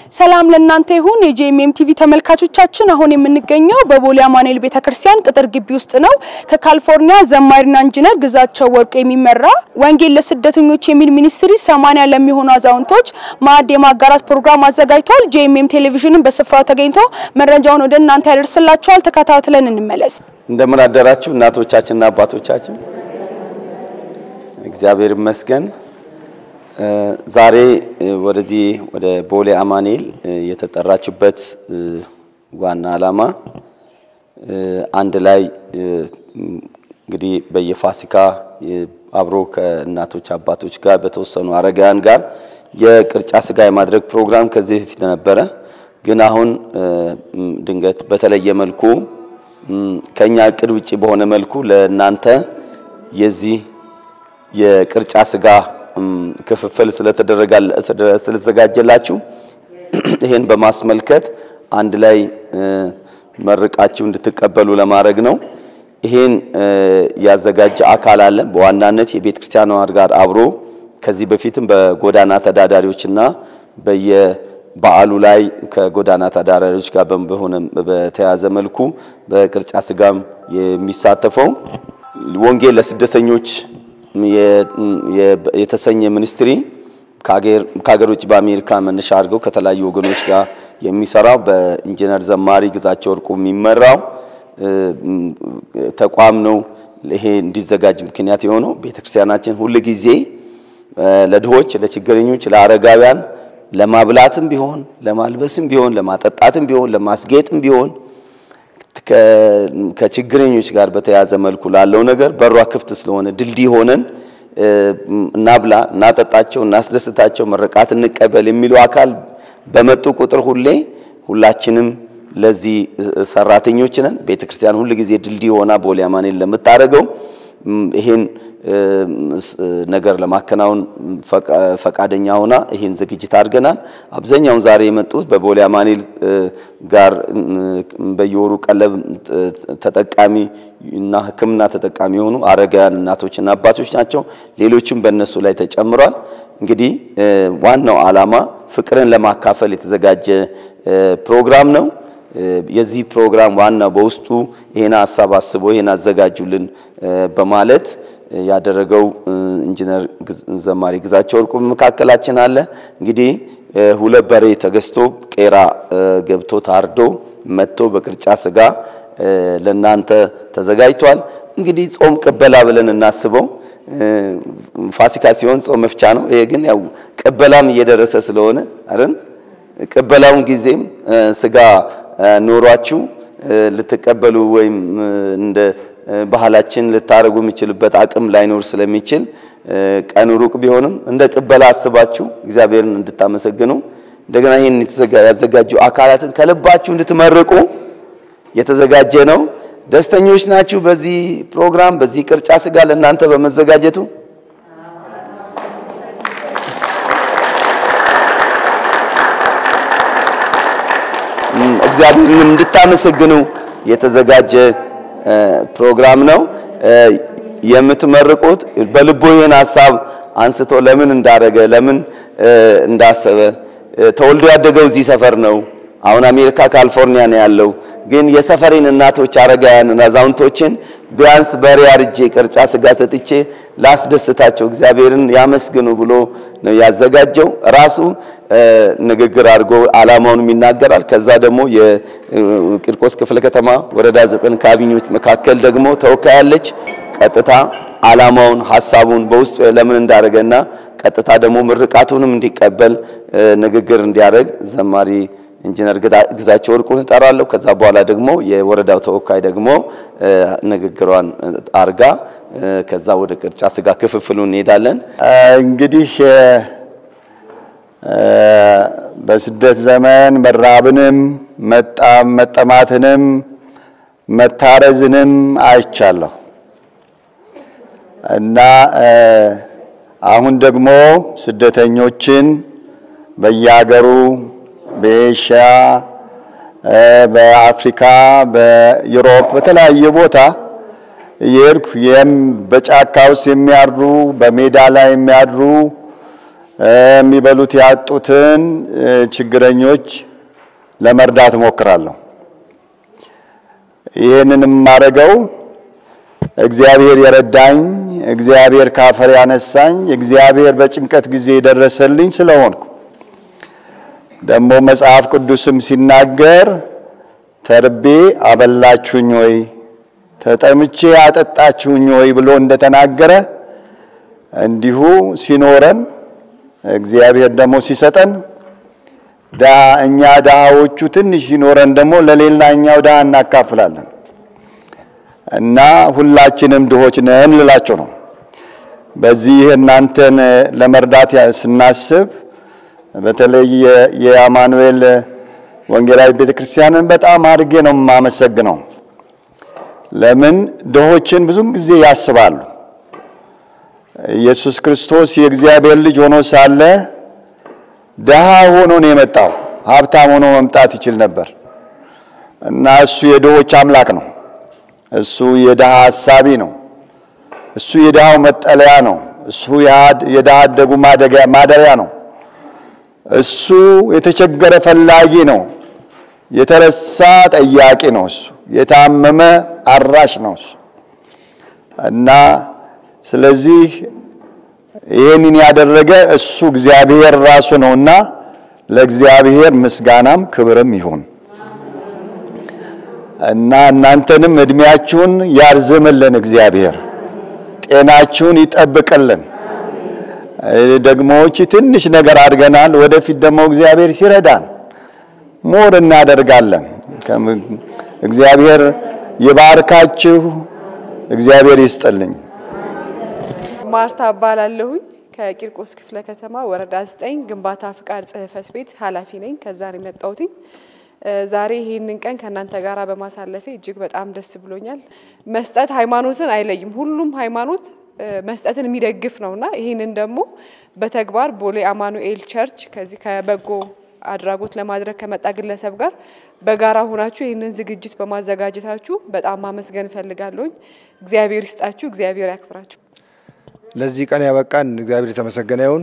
ሰላም ለእናንተ ይሁን የጄኤምኤም ቲቪ ተመልካቾቻችን፣ አሁን የምንገኘው በቦሌ አማኑኤል ቤተክርስቲያን ቅጥር ግቢ ውስጥ ነው። ከካሊፎርኒያ ዘማሪና ኢንጂነር ግዛቸው ወርቁ የሚመራ ወንጌል ለስደተኞች የሚል ሚኒስትሪ ሰማንያ ለሚሆኑ አዛውንቶች ማዕድ የማጋራት ፕሮግራም አዘጋጅቷል። ጄኤምኤም ቴሌቪዥንን በስፍራው ተገኝቶ መረጃውን ወደ እናንተ ያደርስላችኋል። ተከታትለን እንመለስ። እንደምን አደራችሁ እናቶቻችንና አባቶቻችን። እግዚአብሔር ይመስገን። ዛሬ ወደዚህ ወደ ቦሌ አማኑኤል የተጠራችበት ዋና ዓላማ አንድ ላይ እንግዲህ በየፋሲካ አብሮ ከእናቶች አባቶች ጋር በተወሰኑ አረጋውያን ጋር የቅርጫ ስጋ የማድረግ ፕሮግራም ከዚህ በፊት ነበረ። ግን አሁን ድንገት በተለየ መልኩ ከኛ እቅድ ውጪ በሆነ መልኩ ለእናንተ የዚህ የቅርጫ ስጋ ክፍፍል ስለተዘጋጀላችሁ ይሄን በማስመልከት አንድ ላይ መርቃችሁ እንድትቀበሉ ለማድረግ ነው። ይሄን ያዘጋጀ አካል አለ። በዋናነት የቤተ ክርስቲያኗ ጋር አብሮ ከዚህ በፊትም በጎዳና ተዳዳሪዎችና በየበዓሉ ላይ ከጎዳና ተዳዳሪዎች ጋር በሆነ በተያዘ መልኩ በቅርጫ ስጋም የሚሳተፈው ወንጌል ለስደተኞች የተሰኘ ሚኒስትሪ ከሀገር ውጭ በአሜሪካ መነሻ አድርገው ከተለያዩ ወገኖች ጋር የሚሰራው በኢንጂነር ዘማሪ ግዛቸው ወርቁ የሚመራው ተቋም ነው። ይሄ እንዲዘጋጅ ምክንያት የሆነው ቤተክርስቲያናችን ሁል ጊዜ ለድሆች፣ ለችግረኞች፣ ለአረጋውያን ለማብላትም ቢሆን ለማልበስም ቢሆን ለማጠጣትም ቢሆን ለማስጌጥም ቢሆን ከችግረኞች ጋር በተያያዘ መልኩ ላለው ነገር በሯ ክፍት ስለሆነ ድልድይ ሆነን እናብላ፣ እናጠጣቸው፣ እናስደስታቸው፣ ምርቃት እንቀበል የሚሉ አካል በመጡ ቁጥር ሁሌ ሁላችንም ለዚህ ሰራተኞች ነን። ቤተክርስቲያን ሁል ጊዜ ድልድይ ሆና ቦሌ አማኑኤል ለምታደርገው ይሄን ነገር ለማከናወን ፈቃደኛ ሆና ይሄን ዝግጅት አድርገናል። አብዛኛውን ዛሬ የመጡት በቦሌ አማኑኤል ጋር በየወሩ ቀለብ ተጠቃሚ እና ሕክምና ተጠቃሚ የሆኑ አረጋውያን እናቶችና አባቶች ናቸው። ሌሎችም በእነሱ ላይ ተጨምሯል። እንግዲህ ዋናው ዓላማ ፍቅርን ለማካፈል የተዘጋጀ ፕሮግራም ነው። የዚህ ፕሮግራም ዋና በውስጡ ይሄን ሀሳብ አስቦ ይሄን አዘጋጁልን በማለት ያደረገው ኢንጂነር ዘማሪ ግዛቸው ወርቁ መካከላችን አለ። እንግዲህ ሁለት በሬ ተገዝቶ ቄራ ገብቶ ታርዶ መጥቶ በቅርጫ ስጋ ለናንተ ተዘጋጅቷል። እንግዲህ ጾም ቅበላ ብለን እናስበው። ፋሲካ ሲሆን ጾም መፍቻ ነው። ይሄ ግን ያው ቅበላም እየደረሰ ስለሆነ አይደል ቅበላውን ጊዜም ስጋ ኖሯችሁ ልትቀበሉ ወይም እንደ ባህላችን ልታደርጉ የሚችልበት አቅም ላይኖር ስለሚችል ቀኑ ሩቅ ቢሆንም እንደ ቅበላ አስባችሁ እግዚአብሔርን እንድታመሰግኑ እንደገና ይህን ያዘጋጁ አካላትን ከልባችሁ እንድትመርቁ የተዘጋጀ ነው። ደስተኞች ናችሁ በዚህ ፕሮግራም በዚህ ቅርጫ ስጋ ለእናንተ በመዘጋጀቱ? እግዚአብሔርን እንድታመሰግኑ የተዘጋጀ ፕሮግራም ነው። የምትመርቁት በልቦ ይህን ሀሳብ አንስቶ ለምን እንዳደረገ ለምን እንዳሰበ ተወልዶ ያደገው እዚህ ሰፈር ነው። አሁን አሜሪካ ካሊፎርኒያ ነው ያለው። ግን የሰፈሬን እናቶች፣ አረጋውያን፣ አዛውንቶችን ቢያንስ በሬ አርጄ ቅርጫ ስጋ ሰጥቼ ላስደስታቸው እግዚአብሔርን ያመስግኑ ብሎ ነው ያዘጋጀው። ራሱ ንግግር አድርጎ ዓላማውንም ይናገራል። ከዛ ደግሞ የቂርቆስ ክፍለ ከተማ ወረዳ ዘጠኝ ካቢኔዎች መካከል ደግሞ ተወካይ አለች። ቀጥታ ዓላማውን ሀሳቡን በውስጡ ለምን እንዳደረገና ቀጥታ ደግሞ ምርቃቱንም እንዲቀበል ንግግር እንዲያደርግ ዘማሪ ኢንጂነር ግዛቸው ወርቁን እጠራለሁ። ከዛ በኋላ ደግሞ የወረዳው ተወካይ ደግሞ ንግግሯን አርጋ ከዛ ወደ ቅርጫ ስጋ ክፍፍሉ እንሄዳለን። እንግዲህ በስደት ዘመን መራብንም መጠማትንም መታረዝንም አይቻለሁ እና አሁን ደግሞ ስደተኞችን በየሀገሩ በኤሽያ፣ በአፍሪካ፣ በዩሮፕ በተለያየ ቦታ እየሄድኩ በጫካ ውስጥ የሚያድሩ በሜዳ ላይ የሚያድሩ የሚበሉት ያጡትን ችግረኞች ለመርዳት እሞክራለሁ። ይህንን የማደርገው እግዚአብሔር የረዳኝ፣ እግዚአብሔር ካፈር ያነሳኝ፣ እግዚአብሔር በጭንቀት ጊዜ የደረሰልኝ ስለሆንኩ ደግሞ መጽሐፍ ቅዱስም ሲናገር ተርቤ አበላችሁኝ ወይ ተጠምቼ አጠጣችሁኝ ወይ ብሎ እንደተናገረ እንዲሁ ሲኖረን እግዚአብሔር ደግሞ ሲሰጠን እኛ ድሃዎቹ ትንሽ ሲኖረን ደግሞ ለሌላኛው ድሃ እናካፍላለን እና ሁላችንም ድሆች ነን ልላቸው ነው። በዚህ እናንተን ለመርዳት ስናስብ በተለይ የአማኑኤል ወንጌላዊ ቤተ ክርስቲያንን በጣም አድርጌ ነው የማመሰግነው። ለምን ድሆችን ብዙን ጊዜ ያስባሉ። ኢየሱስ ክርስቶስ የእግዚአብሔር ልጅ ሆኖ ሳለ ድሃ ሆኖ ነው የመጣው። ሀብታም ሆኖ መምጣት ይችል ነበር እና እሱ የድሆች አምላክ ነው። እሱ የድሃ ሀሳቢ ነው። እሱ የድሃው መጠለያ ነው። እሱ የድሃ አደጉ ማደሪያ ነው። እሱ የተቸገረ ፈላጊ ነው። የተረሳ ጠያቂ ነው። እሱ የታመመ አራሽ ነው እሱ እና ስለዚህ ይህንን ያደረገ እሱ እግዚአብሔር ራሱ ነውና ለእግዚአብሔር ምስጋናም ክብርም ይሁን እና እናንተንም እድሜያችሁን ያርዝምልን እግዚአብሔር፣ ጤናችሁን ይጠብቅልን። ደግሞ እቺ ትንሽ ነገር አድርገናል። ወደፊት ደግሞ እግዚአብሔር ሲረዳን ሞር እናደርጋለን። እግዚአብሔር ይባርካችሁ፣ እግዚአብሔር ይስጥልኝ። ማርታ እባላለሁኝ ከቂርቆስ ክፍለ ከተማ ወረዳ 9 ግንባታ ፍቃድ ጽሕፈት ቤት ኃላፊ ነኝ። ከዛ ነው የመጣሁትኝ። ዛሬ ይህንን ቀን ከእናንተ ጋር በማሳለፌ እጅግ በጣም ደስ ብሎኛል። መስጠት ሃይማኖትን አይለይም። ሁሉም ሃይማኖት መስጠትን የሚደግፍ ነውና ይህንን ደግሞ በተግባር ቦሌ አማኑኤል ቸርች ከዚህ ከበጎ አድራጎት ለማድረግ ከመጣ ግለሰብ ጋር በጋራ ሆናችሁ ይህንን ዝግጅት በማዘጋጀታችሁ በጣም ማመስገን እፈልጋለሁኝ። እግዚአብሔር ይስጣችሁ፣ እግዚአብሔር ያክብራችሁ። ለዚህ ቀን ያበቃን እግዚአብሔር የተመሰገነ ይሁን።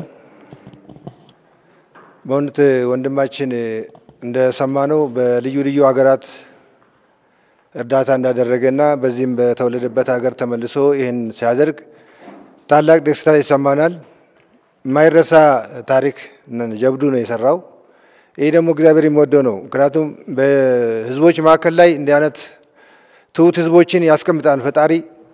በእውነት ወንድማችን እንደሰማነው በልዩ ልዩ ሀገራት እርዳታ እንዳደረገና በዚህም በተወለደበት ሀገር ተመልሶ ይህን ሲያደርግ ታላቅ ደስታ ይሰማናል። የማይረሳ ታሪክ ጀብዱ ነው የሰራው። ይህ ደግሞ እግዚአብሔር የሚወደው ነው። ምክንያቱም በህዝቦች መካከል ላይ እንዲህ አይነት ትሁት ህዝቦችን ያስቀምጣል ፈጣሪ።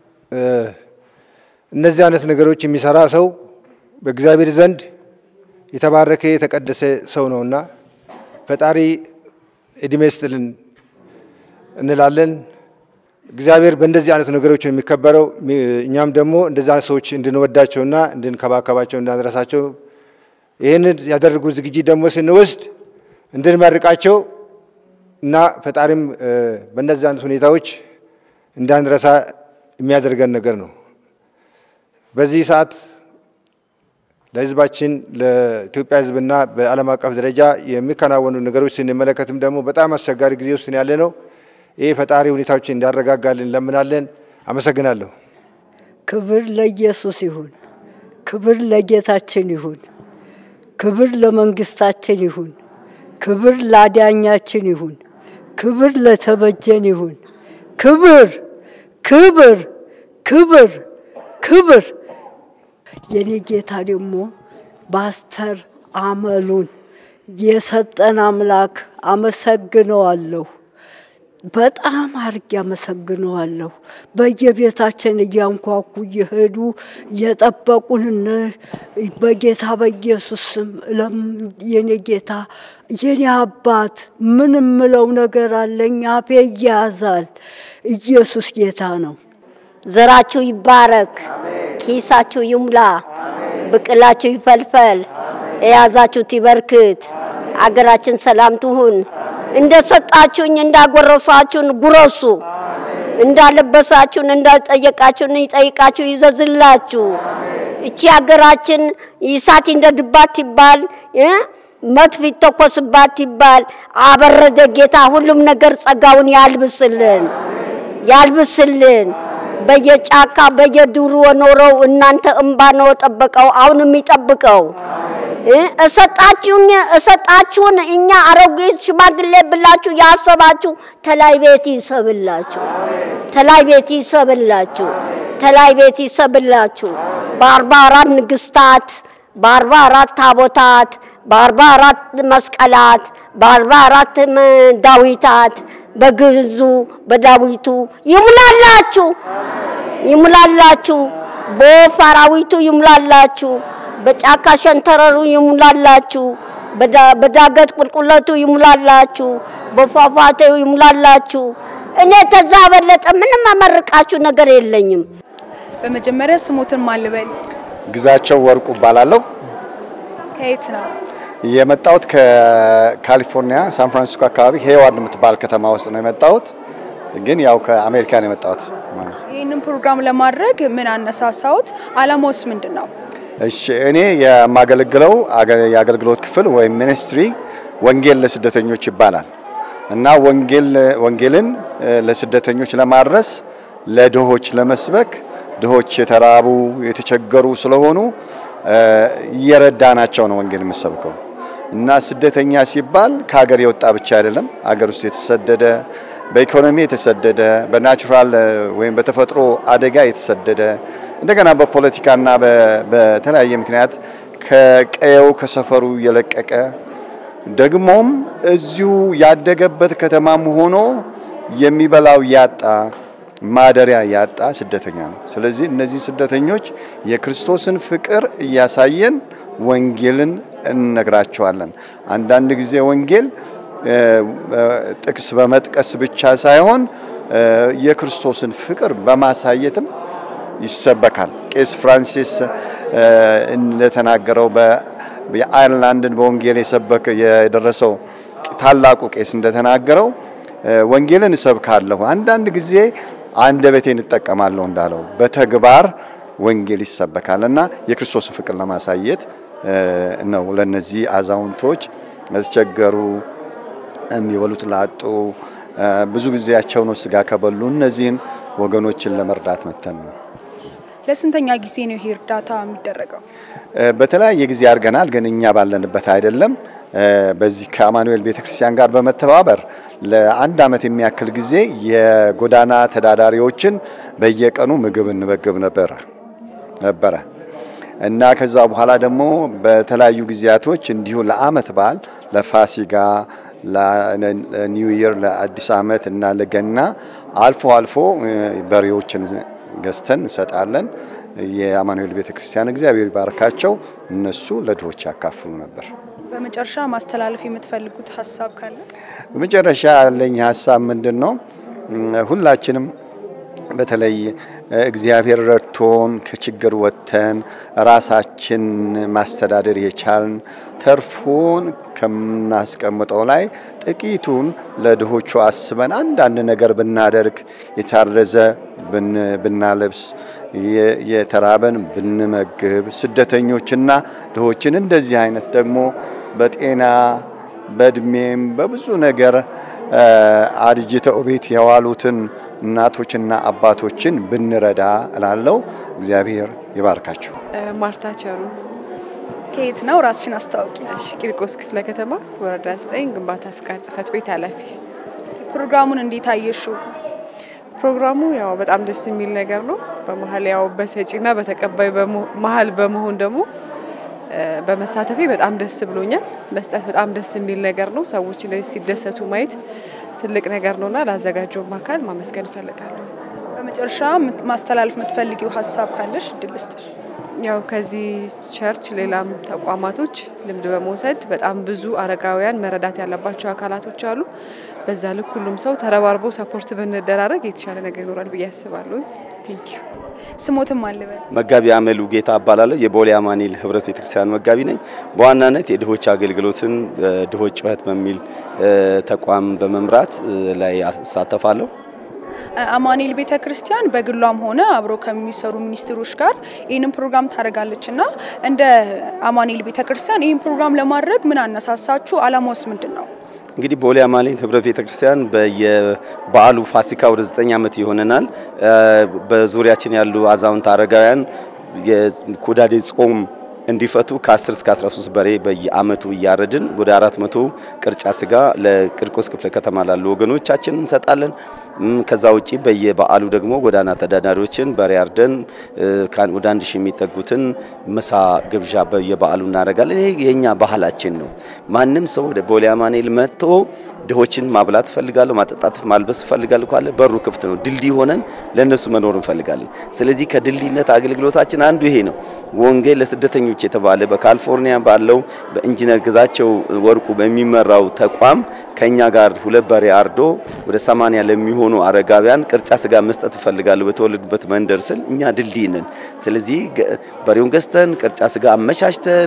እነዚህ አይነት ነገሮች የሚሰራ ሰው በእግዚአብሔር ዘንድ የተባረከ የተቀደሰ ሰው ነውና ፈጣሪ እድሜ ይስጥልን እንላለን። እግዚአብሔር በእንደዚህ አይነት ነገሮች ነው የሚከበረው። እኛም ደግሞ እንደዚህ አይነት ሰዎች እንድንወዳቸውና እንድንከባከባቸው እንዳንረሳቸው ይህንን ያደረጉ ዝግጅት ደግሞ ስንወስድ እንድንመርቃቸው እና ፈጣሪም በእነዚህ አይነት ሁኔታዎች እንዳንረሳ የሚያደርገን ነገር ነው። በዚህ ሰዓት ለህዝባችን ለኢትዮጵያ ህዝብና በዓለም አቀፍ ደረጃ የሚከናወኑ ነገሮች ስንመለከትም ደግሞ በጣም አስቸጋሪ ጊዜ ውስጥ ያለ ነው። ይህ ፈጣሪ ሁኔታዎችን እንዲያረጋጋልን እንለምናለን። አመሰግናለሁ። ክብር ለኢየሱስ ይሁን። ክብር ለጌታችን ይሁን። ክብር ለመንግስታችን ይሁን። ክብር ለአዳኛችን ይሁን። ክብር ለተበጀን ይሁን። ክብር ክብር ክብር ክብር የኔ ጌታ ደግሞ ባስተር አመሉን የሰጠን አምላክ አመሰግነዋለሁ። በጣም አርጌ አመሰግነዋለሁ። በየቤታችን እያንኳኩ እየሄዱ የጠበቁን በጌታ በኢየሱስ ስም የኔ ጌታ የኔ አባት ምን ምለው ነገር አለኝ? አፌ ይያዛል። ኢየሱስ ጌታ ነው። ዘራችሁ ይባረክ፣ ኪሳችሁ ይሙላ፣ ብቅላችሁ ይፈልፈል፣ የያዛችሁት ይበርክት፣ አገራችን ሰላም ትሁን። እንደ ሰጣችሁኝ እንዳጎረሳችሁን ጉረሱ፣ እንዳለበሳችሁን እንዳጠየቃችሁን ይጠይቃችሁ ይዘዝላችሁ። እቺ ሀገራችን ይሳት እንደድባት ይባል መትፍ ይተኮስባት ይባል አበረደ ጌታ ሁሉም ነገር ጸጋውን ያልብስልን ያልብስልን። በየጫካ በየዱሩ ኖረው እናንተ እምባ ነው ጠበቀው አሁን የሚጠብቀው እ እሰጣችሁኝ እሰጣችሁን እኛ አሮጊት ሽማግሌ ብላችሁ ያሰባችሁ ተላይ ቤት ይሰብላችሁ ተላይ ቤት ይሰብላችሁ ተላይ ቤት ይሰብላችሁ በአርባ አራት ንግስታት በአርባ አራት ታቦታት በአርባ አራት መስቀላት በአርባ አራት ዳዊታት በግዕዙ በዳዊቱ ይሙላላችሁ ይሙላላችሁ በወፍ አራዊቱ ይሙላላችሁ በጫካ ሸንተረሩ ይሙላላችሁ በዳ- በዳገት ቁልቁለቱ ይሙላላችሁ በፏፏቴው ይሙላላችሁ እኔ ተዛ በለጠ ምንም አመርቃችሁ ነገር የለኝም በመጀመሪያ ስሞትን ማልበል ግዛቸው ወርቁ እባላለሁ። ከየት ነው? የመጣሁት ከካሊፎርኒያ ሳን ፍራንሲስኮ አካባቢ ሄዋርድ የምትባል ከተማ ውስጥ ነው የመጣሁት። ግን ያው ከአሜሪካ ነው የመጣሁት። ይህንን ፕሮግራም ለማድረግ ምን አነሳሳዎት? አላማውስ ምንድን ነው? እሺ እኔ የማገለግለው አገ- የአገልግሎት ክፍል ወይም ሚኒስትሪ ወንጌል ለስደተኞች ይባላል እና ወንጌል ወንጌልን እ፣ ለስደተኞች ለማድረስ ለድሆች ለመስበክ ድሆች የተራቡ የተቸገሩ ስለሆኑ እ፣ እየረዳናቸው ነው ወንጌል የምሰብከው እና ስደተኛ ሲባል ከሀገር የወጣ ብቻ አይደለም። ሀገር ውስጥ የተሰደደ በኢኮኖሚ የተሰደደ በናቹራል እ፣ ወይም በተፈጥሮ አደጋ የተሰደደ እንደገና በፖለቲካና በ- በተለያየ ምክንያት ከቀየው ከሰፈሩ የለቀቀ ደግሞም እዚሁ ያደገበት ከተማም ሆኖ የሚበላው ያጣ ማደሪያ ያጣ ስደተኛ ነው። ስለዚህ እነዚህ ስደተኞች የክርስቶስን ፍቅር እያሳየን ወንጌልን እንነግራቸዋለን። አንዳንድ ጊዜ ወንጌል እ፣ እ፣ ጥቅስ በመጥቀስ ብቻ ሳይሆን እ፣ የክርስቶስን ፍቅር በማሳየትም ይሰበካል። ቄስ ፍራንሲስ እ፣ እንደተናገረው በ- የአይርላንድን በወንጌል የሰበከ የደረሰው ታላቁ ቄስ እንደተናገረው እ፣ ወንጌልን እሰብካለሁ፣ አንዳንድ ጊዜ አንደበቴን እጠቀማለሁ እንዳለው በተግባር ወንጌል ይሰበካል እና የክርስቶስን ፍቅር ለማሳየት እ፣ ነው ለነዚህ አዛውንቶች ያስቸገሩ የሚበሉት ላጡ እ፣ ብዙ ጊዜያቸው ነው ስጋ ከበሉ እነዚህን ወገኖችን ለመርዳት መተን ነው። ለስንተኛ ጊዜ ነው ይሄ እርዳታ የሚደረገው? እ፣ በተለያየ ጊዜ አድርገናል፣ ግን እኛ ባለንበት አይደለም። እ፣ በዚህ ከአማኑኤል ቤተክርስቲያን ጋር በመተባበር ለአንድ ዓመት የሚያክል ጊዜ የጎዳና ተዳዳሪዎችን በየቀኑ ምግብ እንመግብ ነበረ ነበረ እና ከዛ በኋላ ደግሞ በተለያዩ ጊዜያቶች እንዲሁ ለአመት በዓል ለፋሲጋ፣ ለኒው ይር፣ ለአዲስ ዓመት እና ለገና አልፎ አልፎ እ፣ በሬዎችን ገዝተን እንሰጣለን። የአማኑኤል ቤተክርስቲያን እግዚአብሔር ይባርካቸው፣ እነሱ ለድሆች ያካፍሉ ነበር። በመጨረሻ ማስተላለፍ የምትፈልጉት ሀሳብ ካለ? በመጨረሻ ያለኝ ሀሳብ ምንድን ነው? እም፣ ሁላችንም በተለይ እ፣ እግዚአብሔር ረድቶን ከችግር ወጥተን ራሳችን ማስተዳደር የቻልን ተርፎን ከምናስቀምጠው ላይ ጥቂቱን ለድሆቹ አስበን አንዳንድ ነገር ብናደርግ የታረዘ ብን- ብናለብስ የ- የተራበን ብንመግብ ስደተኞችና ድሆችን እንደዚህ አይነት ደግሞ በጤና በእድሜም በብዙ ነገር እ፣ አርጅተው ቤት የዋሉትን እናቶችና አባቶችን ብንረዳ እላለሁ። እግዚአብሔር ይባርካችሁ። እ፣ ማርታ ቸሩ ከየት ነው? ራስሽን አስታውቂ። እሺ፣ ቂርቆስ ክፍለ ከተማ ወረዳ 9 ግንባታ ፍቃድ ጽህፈት ቤት ኃላፊ። ፕሮግራሙን እንዴት አየሽው? ፕሮግራሙ ያው በጣም ደስ የሚል ነገር ነው። በመሀል ያው በሰጪና በተቀባይ በመሆ- መሀል በመሆን ደግሞ እ፣ በመሳተፌ በጣም ደስ ብሎኛል። መስጠት በጣም ደስ የሚል ነገር ነው። ሰዎች እንደዚህ ሲደሰቱ ማየት ትልቅ ነገር ነውና ላዘጋጀውም አካል ማመስገን እፈልጋለሁ። በመጨረሻ ምት- ማስተላለፍ የምትፈልጊው ሀሳብ ካለሽ እድል ልስጥሽ። ያው ከዚህ ቸርች ሌላም ተቋማቶች ልምድ በመውሰድ በጣም ብዙ አረጋውያን መረዳት ያለባቸው አካላቶች አሉ። በዛ ልክ ሁሉም ሰው ተረባርቦ ሰፖርት ብንደራረግ የተሻለ ነገር ይኖራል ብዬ አስባለሁ። ቴንክ ዩ። ስሞትም አልበል። መጋቢ አመሉ ጌታ እባላለሁ። የቦሌ አማኑኤል ህብረት ቤተክርስቲያን መጋቢ ነኝ። በዋናነት የድሆች አገልግሎትን ድሆች ጩኸት በሚል እ፣ ተቋም በመምራት እ፣ ላይ አሳተፋለሁ። አማኑኤል ቤተ ክርስቲያን በግሏም ሆነ አብሮ ከሚሰሩ ሚኒስትሮች ጋር ይህንን ፕሮግራም ታደርጋለች እና እንደ አማኑኤል ቤተ ክርስቲያን ይህን ፕሮግራም ለማድረግ ምን አነሳሳችሁ? አላማውስ ምንድን ነው? እንግዲህ ቦሌ አማኑኤል ህብረ ቤተክርስቲያን በየበዓሉ ፋሲካ ወደ ዘጠኝ ዓመት ይሆነናል። በዙሪያችን ያሉ አዛውንት አረጋውያን የኩዳዴ ጾም እንዲፈቱ ከ10 እስከ 13 በሬ በየአመቱ እያረድን ወደ 400 ቅርጫ ስጋ ለቂርቆስ ክፍለ ከተማ ላሉ ወገኖቻችን እንሰጣለን። ከዛ ውጪ በየበዓሉ ደግሞ ጎዳና ተዳዳሪዎችን በሬ አርደን ወደ አንድ ሺህ የሚጠጉትን ምሳ ግብዣ በየበዓሉ እናደርጋለን። ይሄ የኛ ባህላችን ነው። ማንም ሰው ወደ ቦሌ አማኑኤል መጥቶ ድሆችን ማብላት እፈልጋለሁ፣ ማጠጣት፣ ማልበስ እፈልጋለሁ ካለ በሩ ክፍት ነው። ድልድይ ሆነን ለነሱ መኖር እንፈልጋለን። ስለዚህ ከድልድይነት አገልግሎታችን አንዱ ይሄ ነው። ወንጌል ለስደተኞች የተባለ በካሊፎርኒያ ባለው በኢንጂነር ግዛቸው ወርቁ በሚመራው ተቋም ከኛ ጋር ሁለት በሬ አርዶ ወደ ሰማንያ ለሚሆኑ አረጋውያን ቅርጫ ስጋ መስጠት እፈልጋለሁ በተወለዱበት መንደር ስል እኛ ድልድይ ነን። ስለዚህ በሬውን ገዝተን ቅርጫ ስጋ አመቻችተን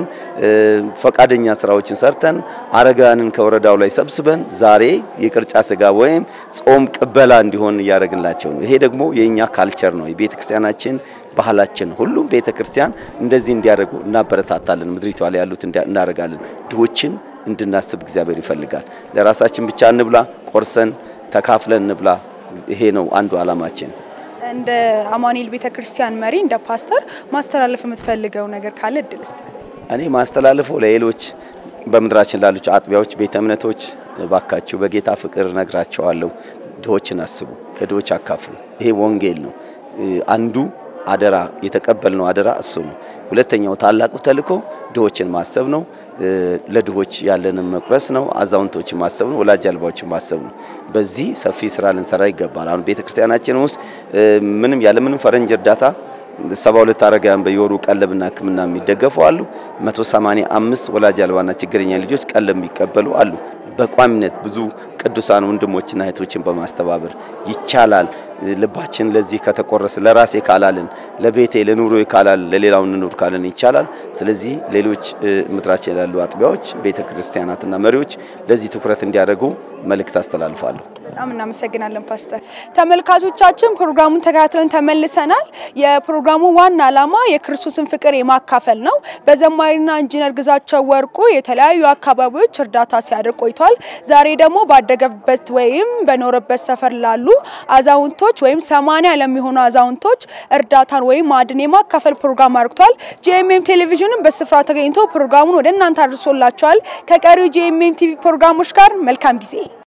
ፈቃደኛ ስራዎችን ሰርተን አረጋውያንን ከወረዳው ላይ ሰብስበን ዛሬ የቅርጫ ስጋ ወይም ጾም ቅበላ እንዲሆን እያደረግንላቸው ነው። ይሄ ደግሞ የኛ ካልቸር ነው፣ የቤተ ክርስቲያናችን ባህላችን። ሁሉም ቤተ ክርስቲያን እንደዚህ እንዲያደርጉ እናበረታታለን። ምድሪቷ ላይ ያሉት እናደርጋለን። ድሆችን እንድናስብ እግዚአብሔር ይፈልጋል። ለራሳችን ብቻ እንብላ፣ ቆርሰን ተካፍለን እንብላ። ይሄ ነው አንዱ አላማችን። እንደ አማኑኤል ቤተክርስቲያን መሪ እንደ ፓስተር ማስተላለፍ የምትፈልገው ነገር ካለ እድል ስጥ። እኔ ማስተላለፈው ለሌሎች በምድራችን ላሉ አጥቢያዎች፣ ቤተ እምነቶች ባካችሁ በጌታ ፍቅር ነግራቸዋለሁ። ድሆችን አስቡ፣ ለድሆች አካፍሉ። ይሄ ወንጌል ነው። አንዱ አደራ የተቀበልነው አደራ እሱ ነው። ሁለተኛው ታላቁ ተልእኮ ድሆችን ማሰብ ነው። ለድሆች ያለንን መቁረስ ነው። አዛውንቶችን ማሰብ ነው። ወላጅ አልባዎችን ማሰብ ነው። በዚህ ሰፊ ስራ ልንሰራ ይገባል። አሁን ቤተክርስቲያናችን ውስጥ ምንም ያለምንም ፈረንጅ እርዳታ ሰባ ሁለት አረጋውያን በየወሩ ቀለብና ሕክምና የሚደገፉ አሉ። 185 ወላጅ አልባና ችግረኛ ልጆች ቀለብ የሚቀበሉ አሉ። በቋሚነት ብዙ ቅዱሳን ወንድሞችና እህቶችን በማስተባበር ይቻላል። ልባችን ለዚህ ከተቆረሰ ለራሴ ካላልን፣ ለቤቴ ለኑሮ ካላልን፣ ለሌላው እንኑር ካልን ይቻላል። ስለዚህ ሌሎች ምድራችን ያሉ አጥቢያዎች፣ ቤተ ክርስቲያናትና መሪዎች ለዚህ ትኩረት እንዲያደርጉ መልእክት አስተላልፋለሁ። በጣም እናመሰግናለን ፓስተር። ተመልካቾቻችን ፕሮግራሙን ተከታትለን ተመልሰናል። የፕሮግራሙ ዋና ዓላማ የክርስቶስን ፍቅር የማካፈል ነው። በዘማሪና ኢንጂነር ግዛቸው ወርቁ የተለያዩ አካባቢዎች እርዳታ ሲያደርግ ቆይቷል። ዛሬ ደግሞ ባደገበት ወይም በኖረበት ሰፈር ላሉ አዛውንቶች ወይም ሰማንያ ለሚሆኑ አዛውንቶች እርዳታን ወይም ማዕድን የማካፈል ፕሮግራም አድርጓል። ጂኤምኤም ቴሌቪዥንም በስፍራው ተገኝቶ ፕሮግራሙን ወደ እናንተ አድርሶላቸዋል። ከቀሪው ጂኤምኤም ቲቪ ፕሮግራሞች ጋር መልካም ጊዜ